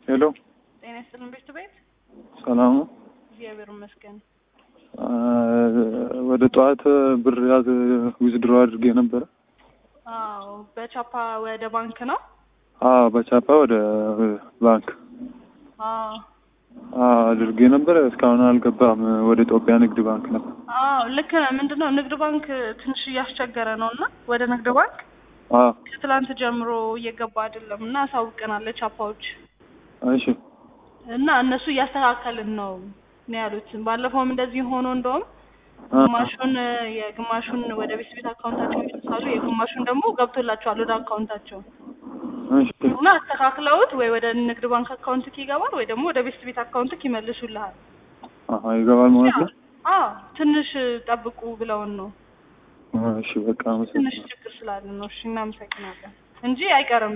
ሄሎ ጤና ይስጥልን ቤት ቤት ሰላም ነው። እግዚአብሔር ይመስገን። አ፣ ወደ ጠዋት ብር ያዝ ዊዝድሮ አድርጌ ነበረ። አዎ በቻፓ ወደ ባንክ ነው። አዎ በቻፓ ወደ ባንክ አዎ አዎ አድርጌ ነበረ። እስካሁን አልገባም። ወደ ኢትዮጵያ ንግድ ባንክ ነበር። አዎ ልክ ነህ። ምንድን ነው ንግድ ባንክ ትንሽ እያስቸገረ ነው እና ወደ ንግድ ባንክ አዎ ከትላንት ጀምሮ እየገባ አይደለም እና አሳውቀናል ቻፓዎች እሺ እና እነሱ እያስተካከልን ነው ነው ያሉት። ባለፈውም እንደዚህ ሆኖ እንደውም አ፣ ግማሹን የግማሹን ወደ ቤት ቤት አካውንታቸው ይልካሉ፣ የግማሹን ደግሞ ገብቶላቸዋል ወደ አካውንታቸው እሺ እና አስተካክለውት ወይ ወደ ንግድ ባንክ አካውንትክ ይገባል ወይ ደግሞ ወደ ቤት ቤት አካውንትክ ይመልሱልሃል። አሀ ይገባል ማለት ነው። አዎ ትንሽ ጠብቁ ብለውን ነው። እሺ በቃ ትንሽ አመሰግናለሁ። ችግር ስላለ ነው። እሺ እናመሰግናለን እንጂ አይቀርም።